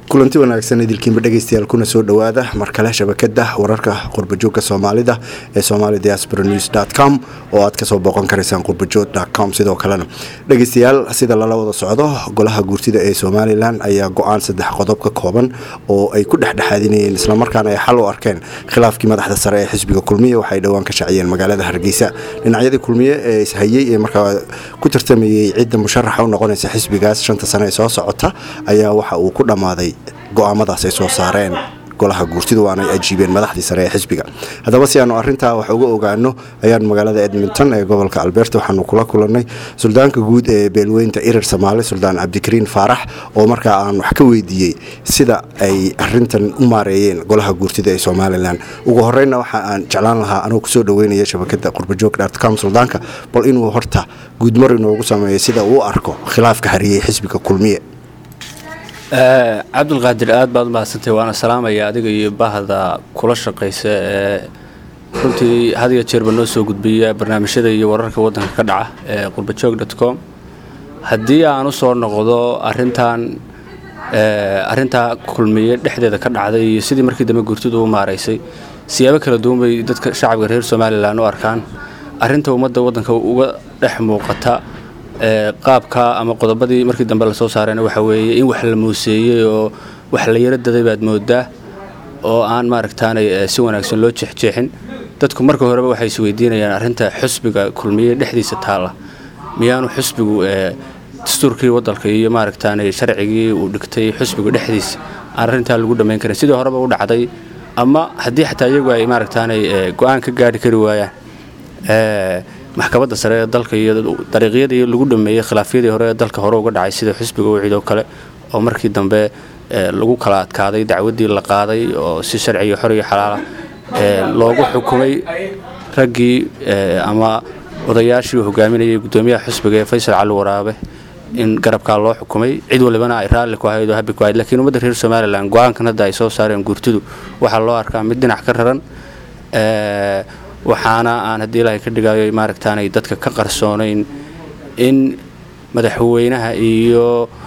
kulanti wanaagsan idilkiinba dhegeystayaal kuna soo dhowaada mar kale shabakada wararka qurbajoogka soomaalida ee somali diaspora news com oo aad kasoo booqan karaysaan qurbajoog com sidoo kalena dhegeystayaal sida lala wada socdo golaha guurtida ee somalilan ayaa go-aan saddex qodob ka kooban oo ay ku dhexdhexaadinayeen islamarkaana ay xal u arkeen khilaafkii madaxda sare ee xisbiga kulmiye waxay dhowaan ka shaciyeen magaalada hargeysa dhinacyadii kulmiye ee ishayey ee markaa ku tartamayey cidda musharaxa u noqonaysa xisbigaas shanta sane ee soo socota ayaa waxa uu ku dhammaaday go-aamadaas ay soo saareen golaha guurtidu waanay ajiibeen madaxdii sare ee xisbiga haddaba si aanu arintaa wax uga ogaano ayaan magaalada edmonton ee gobolka alberta waxaanu kula kulanay suldaanka guud ee beelweynta irir soomaali suldaan cabdikariin faarax oo markaa aan wax ka weydiiyey sida ay arintan u maareeyeen golaha guurtida ee somalilan ugu horeyna waxa aan jeclaan lahaa anuu kusoo dhaweynaya shabakada qurbajoog com suldaanka bal inuu horta guudmar inoogu sameeyo sida uu arko khilaafka hariyey xisbiga kulmiye cabdulqaadir aad baad u mahadsantay waana salaamaya adiga iyo bahda kula shaqaysa ee runtii had iyo jeerba noo soo gudbiya barnaamijyada iyo wararka waddanka ka dhaca ee qurbajoog dot com haddii aan u soo noqdo arintan arintaa kulmiye dhexdeeda ka dhacday iyo sidii markii dambe guurtidu u maaraysay siyaabo kala duwan bay dadka shacabka reer somalilan u arkaan arinta ummadda waddanka uga dhex muuqata qaabka ama qodobadii markii dambe lasoo saareen waxa weeye in wax la muuseeyey oo wax la yaro daday baad moodaa oo aan maaragtaanay si wanaagsan loo jeexjeexin dadku marka horeba waxay isweydiinayaan arrinta xusbiga kulmiye dhexdiisa taalla miyaanu xusbigu dastuurkii wadalka iyo maaragtaanay sharcigii uu dhigtay xusbiga dhexdiisa aan arrintaa lagu dhammayn karin sidii horeba u dhacday ama haddii xataa iyagu ay maaragtaanay go-aan ka gaadhi kari waayaan maxkamadda sare ee dalka iyo dariiqyadii lagu dhameeyey khilaafyadii hore ee dalka hore uga dhacay sida xisbiga wicid oo kale oo markii dambe lagu kala adkaaday dacwaddii la qaaday oo si sharciyo xor iyo xalaala loogu xukumay raggii ama odayaashii hogaaminayay guddoomiyaha xisbiga ee faysal cali waraabe in garabkaa loo xukumay cid walibana ay raalli ku ahayd oo habi ku ahayd lakiin ummadda reer somalilan go-aankan hadda ay soo saareen guurtidu waxaa loo arkaa mid dhinac ka raran waxaana aan haddii ilaahay ka dhigayo maaragtaanay dadka ka qarsoonayn in madaxweynaha iyo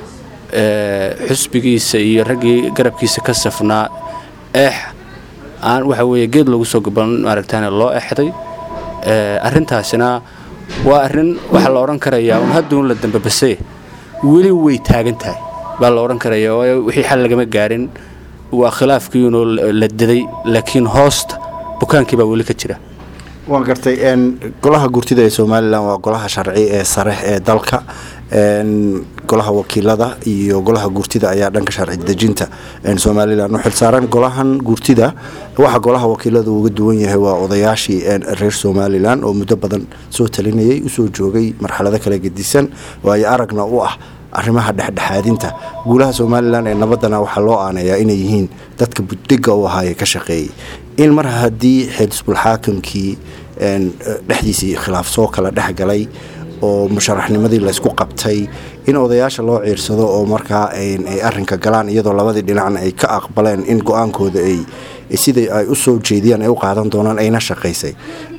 xusbigiisa iyo raggii garabkiisa ka safnaa eex aan waxa weeye geed lagu soo gaban maaragtaane loo exday arrintaasina waa arrin waxaa la odhan karayaa un hadduun la dambabasee weli way taagan tahay baa la odhan karayaa waayo wixii xal lagama gaarin waa khilaafkiinoo la daday laakiin hoosta bukaankii baa weli ka jira waan gartay golaha guurtida ee somalilan waa golaha sharci ee sare ee dalka golaha wakiilada iyo golaha guurtida ayaa dhanka sharci dejinta somalilan u xilsaaran golahan guurtida waxa golaha wakiilada uga duwan yahay waa odayaashii reer somalilan oo muddo badan soo talinayay usoo joogay marxalado kala gedisan waayo aragna u ah arrimaha dhexdhexaadinta guulaha somalilan ee nabadana waxaa loo aaneeyaa inay yihiin dadka buddiga u ahaaye ka shaqeeyey in mar haddii xisbulxaakimkii dhexdiisii khilaaf soo kala dhexgalay oo musharaxnimadii laysku qabtay in odayaasha loo ciirsado oo markaa ay arinka galaan iyadoo labadii dhinacna ay ka aqbaleen in go-aankooda ay siday ay u soo jeediyaan ay u qaadan doonaan ayna shaqaysay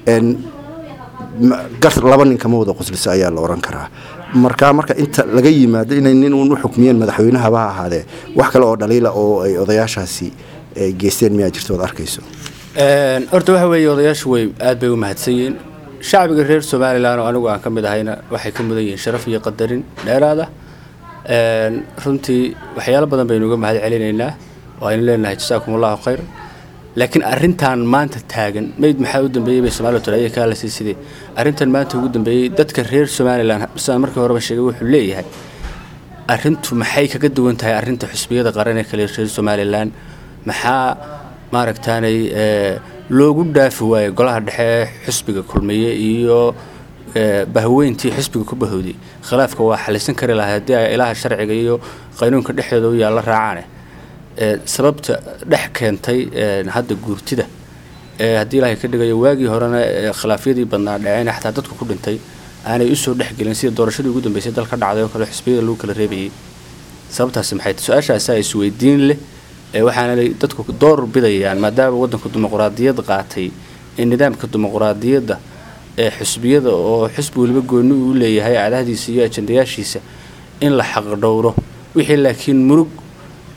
laba nin kama wada qoslisa ayaa la oran karaa markaa marka inta laga yimaado inay nin uun u xukmiyeen madaxweynahaba ha ahaadee wax kale oo dhaliila oo ay odayaashaasi geysteen miyaa jirto oad arkayso horta waxa weeye odayaashu way aad bay u mahadsan yihiin shacbiga reer somalilan oo anigu aan ka mid ahayna waxay ka mudan yihiin sharaf iyo qadarin dheeraada runtii waxyaalo badan baynu uga mahad celinaynaa oo aynu leenahay jasaakum allahu khayr laakiin arrintan maanta taagan mayd maxaa u dambeeyey bay somalia tolaya ka hadlaysay sidee arrintan maanta ugu dambeeyey dadka reer somalilan sidaan markii horeba sheegay wuxuu leeyahay arrintu maxay kaga duwan tahay arrinta xusbiyada qaran ee kale reer somalilan maxaa maaragtaanay loogu dhaafi waayo golaha dhexe xusbiga kulmiye iyo bahweyntii xusbiga ku bahowday khilaafka waa xalisan kari lahay haddii ay ilaha sharciga iyo qaynuunka dhexdooda u yaalla raacaane sababta dhex keentay hadda guurtida haddii ilaahay ka dhigayo waagii horena khilaafyadii badnaa dhaceen xataa dadku ku dhintay aanay usoo dhexgelin sida doorashadii ugu dambeysay dalka dhacday oo kale xusbiyada lagu kala reebayay sababtaasi maxay tahay su-aashaasa isweydiin leh waxaana dadku door bidayaan maadaama waddanku dimuqraadiyad qaatay in nidaamka dimuqraadiyadda ee xusbiyada oo xusbi weliba gooni uu leeyahay cadahdiisa iyo ajandayaashiisa in la xaqdhowro wixii laakiin murug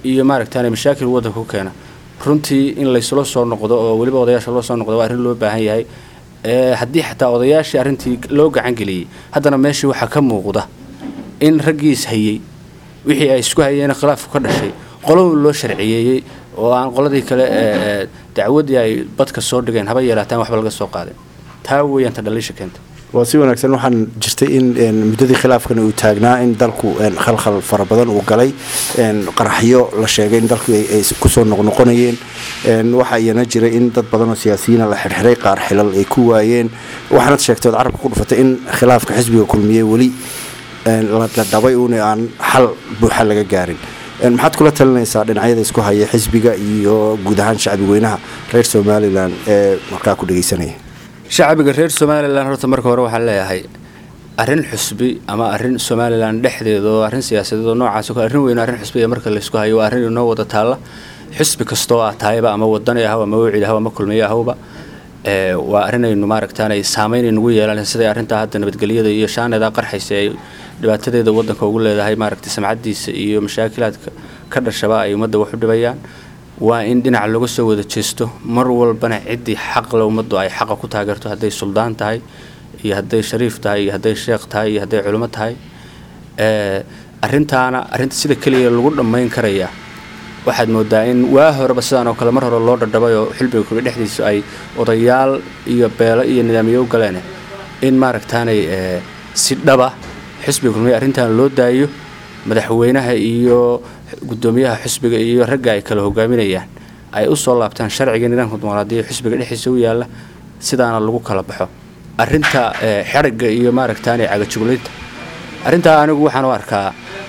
iyo maaragtaan mashaakil waddanka ku keena runtii in laysula soo noqdo oo weliba odayaasha loo soo noqdo waa arrin loo baahan yahay haddii xataa odayaashii arrintii loo gacan geliyey haddana meeshii waxaa ka muuqda in raggiis hayey wixii ay isku hayeen khilaafku ka dhashay qolou loo sharciyeeyey oo aan qoladii kale dacwaddii ay badka soo dhigeen haba yeelaataan waxba laga soo qaadin taa weeyaan ta dhaliisha keenta waa si wanaagsan waxaan jirtay in muddadii khilaafkan uu taagnaa in dalku khalkhal fara badan uu galay qaraxyo la sheegay in dalku ay kusoo noqnoqonayeen waxaa iyana jiray in dad badan oo siyaasiyiina la xirxiray qaar xilal ay ku waayeen waxaanad sheegtay ood carabka ku dhufatay in khilaafka xisbiga kulmiye weli la dhadhabay uun aan xal buuxa laga gaarin maxaad kula talinaysaa dhinacyada isku haya xisbiga iyo guud ahaan shacbi weynaha reer somalilan ee markaa ku dhegeysanaya shacbiga reer somalilan horta marka hore waxaan leeyahay arrin xusbi ama arrin somalilan dhexdeeda oo arrin siyaasadeed oo noocaas o kale arrin weyn arrin xusbi ee marka laysku hayo waa arrin inoo wada taalla xusbi kastoo ah tahayba ama wadani ahaw ama wawcid ahaw ama kulmiye ahawba waa arrinaynu maaragtaan ay saamayn nagu yeelan siday arrintaa hadda nabadgelyada iyo shaaneedaa qarxaysa ay dhibaatadeeda waddanka ugu leedahay maaragtay samcaddiisa iyo mashaakilaadka ka dhashaba ay ummadda wax u dhibayaan waa in dhinaca looga soo wada jeesto mar walbana ciddii xaqle ummaddu ay xaqa ku taageerto hadday suldaan tahay iyo hadday shariif tahay iyo hadday sheekh tahay iyo hadday culimo tahay arrintaana arrinta sida keliya lagu dhammayn karaya waxaad moodaa in waa horeba sidaan oo kale mar hore loo dhadhabay oo xilbiga kulmi dhexdiisu ay odayaal iyo beelo iyo nidaamyo u galeen in maaragtaanay si dhaba xisbiga kulmiye arrintan loo daayo madaxweynaha iyo guddoomiyaha xisbiga iyo ragga ay kala hogaaminayaan ay u soo laabtaan sharciga nidaamka dimuqraadiya xisbiga dhexdiisa u yaalla sidaana lagu kala baxo arrinta xerigga iyo maaragtaanay cagajuglaynta arrintaa anigu waxaan u arkaa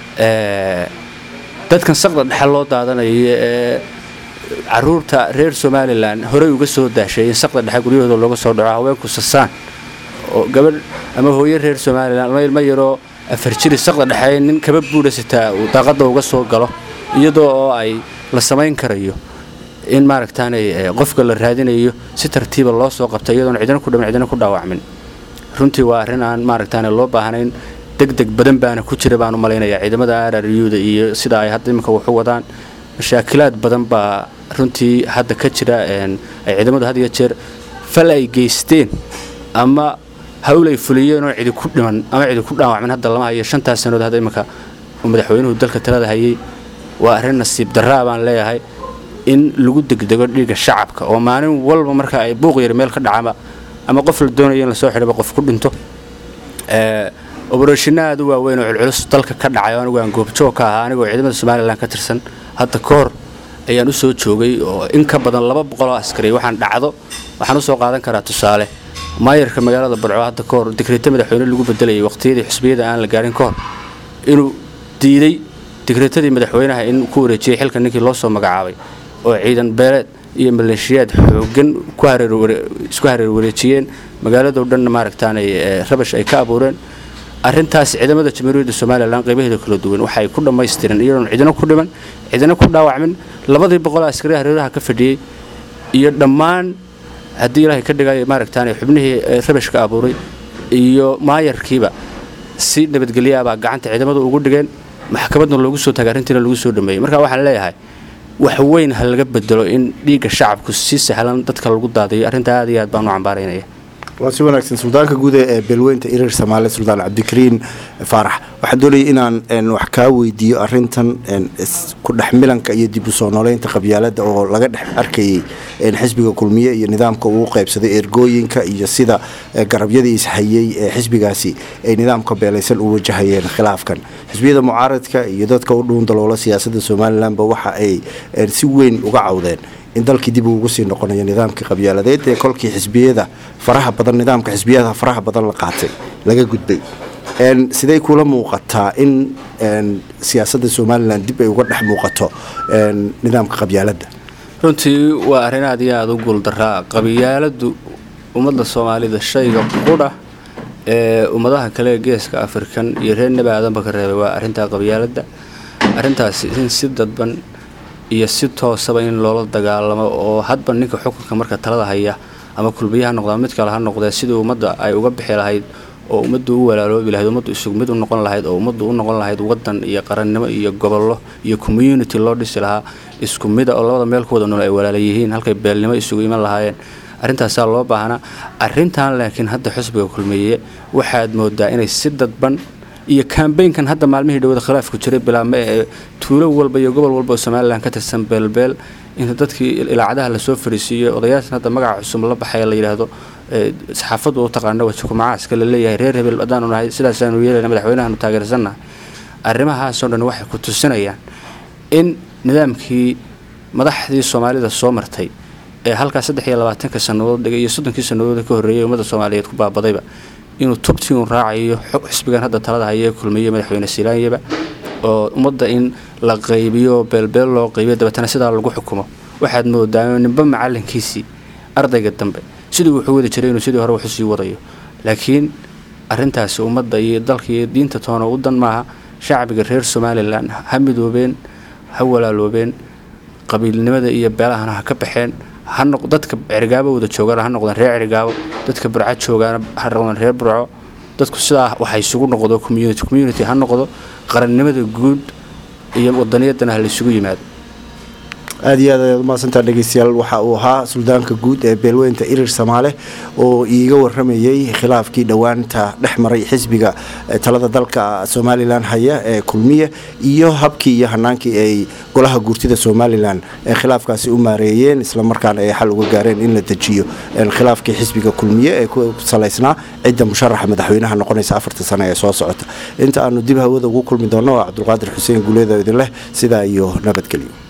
dadkan saqda dhexe loo daadanaya ee caruurta reer somalilan horey uga soo daashay in saqda dhexe guryahooda looga soo dhaco haweenku sasaan oo gabadh ama hooyo reer somalilan ama ilmo yaroo afar jiri saqda dhexe nin kaba buudha sitaa uu daaqadda uga soo galo iyadoo oo ay la samayn karayo in maaragtaanay qofka la raadinayo si tartiiba loo soo qabta iyadoon cidina ku dhamin cidina ku dhaawacmin runtii waa arrin aan maaragtaane loo baahnayn degdeg badan baana ku jira baan u malaynayaa ciidamada araryuda iyo sida ay hadda iminka waxu wadaan mashaakilaad badan baa runtii hadda ka jira ay ciidamadu had iyo jeer fal ay geysteen ama hawl ay fuliyeen oo cidi ku dhiman ama cidi ku dhaawacmin hadda lama hayo shantaas sanood hadda iminka uu madaxweynuhu dalka talada hayay waa arrin nasiib darraa baan leeyahay in lagu degdego dhiigga shacabka oo maalin walba marka ay buuq yar meel ka dhacaba ama qof la doonayo in lasoo xidhaba qof ku dhinto obarashino aad u waaweyn oo culculus dalka ka dhacay anigu aan goobjoog ka ahaa anigoo ciidamada somalilan ka tirsan hadda ka hor ayaan u soo joogay oo in ka badan laba boqoloo askari waxaan dhacdo waxaan usoo qaadan karaa tusaale maayarka magaalada barco hadda ka hor digreeto madaxweyne lagu bedelayay waqtiyadii xusbiyada aan la gaarin ka hor inuu diiday digreetadii madaxweynaha in ku wareejiyey xilka ninkii loo soo magacaabay oo ciidan beeleed iyo maleeshiyaad xoogan isku hareer wareejiyeen magaaladoo dhanna maaragtaanay rabash ay ka abuureen arrintaas ciidamada jamhuuriyadda somalilan qaybaheeda kala duwan waxay ku dhammaystireen iyadoon cidina ku dhiman cidina ku dhaawacmin labadii boqol askari hareeraha ka fadhiyey iyo dhammaan haddii ilaahay ka dhigay maaragtaanay xubnihii rabashka abuuray iyo maayarkiiba si nabadgelyaabaa gacanta ciidamadu ugu dhigeen maxkamadna loogu soo tagay arrintiina lagu soo dhameeyey marka waxaan leeyahay wax weyn ha laga bedelo in dhiigga shacabku si sahlan dadka lagu daadayo arrintaa aad iyo aad baan u cambaaraynaya waa si wanaagsan suldaanka guud ee beelweynta irir soomaaliya suldaan cabdikariin faarax waxaan doonayay inaan wax kaa weydiiyo arintan ku dhex milanka iyo dib u soo nooleynta qabyaalada oo laga dhex arkayay xisbiga kulmiye iyo nidaamka uu qaybsaday ergooyinka iyo sida garabyadii ishayey ee xisbigaasi ay nidaamka beelaysan u wajahayeen khilaafkan xisbiyada mucaaradka iyo dadka u dhuun daloola siyaasada somalilanba waxa ay si weyn uga cawdeen in dalkii dib uu ugu sii noqonayo nidaamkii qabyaaladeed ee kolkii xisbiyada faraha badan nidaamka xisbiyada faraha badan la qaatay laga gudbay siday kula muuqataa in siyaasadda somalilan dib ay uga dhex muuqato nidaamka qabyaaladda runtii waa arrin aad iyo aada u guuldaraa qabyaaladu ummadda soomaalida shayga qudha ee ummadaha kale ee geeska afrikan iyo reer nebi aadanba ka reebay waa arrintaa qabyaaladda arrintaasi in si dadban iyo si toosaba in loola dagaalamo oo hadba ninka xukunka marka talada haya ama kulmiye ha noqda mid kale ha noqdee sidii ummadda ay uga bixi lahayd oo ummaddu u walaaloobi lahayd ummaddu isugu mid u noqon lahayd oo ummaddu u noqon lahayd wadan iyo qarannimo iyo gobollo iyo community loo dhisi lahaa isku mida oo labada meel ku wada nool ay walaala yihiin halkay beelnimo isugu iman lahaayeen arrintaasaa loo baahnaa arrintan laakiin hadda xusbiga kulmiye waxaad moodaa inay si dadban iyo kambeynkan hadda maalmihii dhawada khilaafku jiray bilaabma ee tuulo walba iyo gobol walba oo somalilan ka tirsan beelbeel inta dadkii ilaacadaha lasoo fariisiiyo odayaashan hadda magaca cusub la baxaya la yidhaahdo saxaafaddu u taqaana wajukumacaaska la leeyahay reer hebel haddaanu nahay sidaasaanu yeelayna madaxweynahaanu taageersannahay arrimahaasoo dhan waxay ku tusinayaan in nidaamkii madaxdii soomaalida soo martay ee halkaas saddex iyo labaatanka sannadood dhigay iyo soddonkii sannadood ka horreeyay ummadda soomaaliyeed ku baabadayba inuu tubtii un raacayo xisbigan hadda talada hayee kulmiye madaxweyne silaanyaba oo ummadda in la qaybiyo beelbeel loo qaybiyo dabeetana sidaa lagu xukumo waxaad moodaa ninba macalinkiisii ardayga dambe sidii wuxuu wadi jiray inuu sidii hore waxu sii wadayo laakiin arintaasi ummadda iyo dalka iyo diinta toona u dan maaha shacbiga reer somalilan ha midoobeen ha walaaloobeen qabiilnimada iyo beelahana ha ka baxeen dadka cerigaabo wada joogaan ha noqdeen reer cerigaabo dadka burco joogaan ha noqdeen reer burco dadku sidaa waxa isugu noqdo community community ha noqdo qarannimada guud iyo wadaniyadana ha laysugu yimaado aad iyo aad ayaad umahadsantaa dhegeystayaal waxa uu ahaa suldaanka guud ee beelweynta irir samaale oo iiga waramayey khilaafkii dhowaanta dhex maray xisbiga talada dalka somalilan haya ee kulmiye iyo habkii iyo hanaankii ay golaha guurtida somalilan ee khilaafkaasi u maareeyeen islamarkaana ay xal uga gaareen in la dejiyo khilaafkii xisbiga kulmiye ee ku salaysnaa cidda musharaxa madaxweynaha noqonaysa afarta sane ee soo socota inta aanu dib hawada ugu kulmi doonno waa cabdulqaadir xuseen guuleeda idin leh sidaa iyo nabadgelyo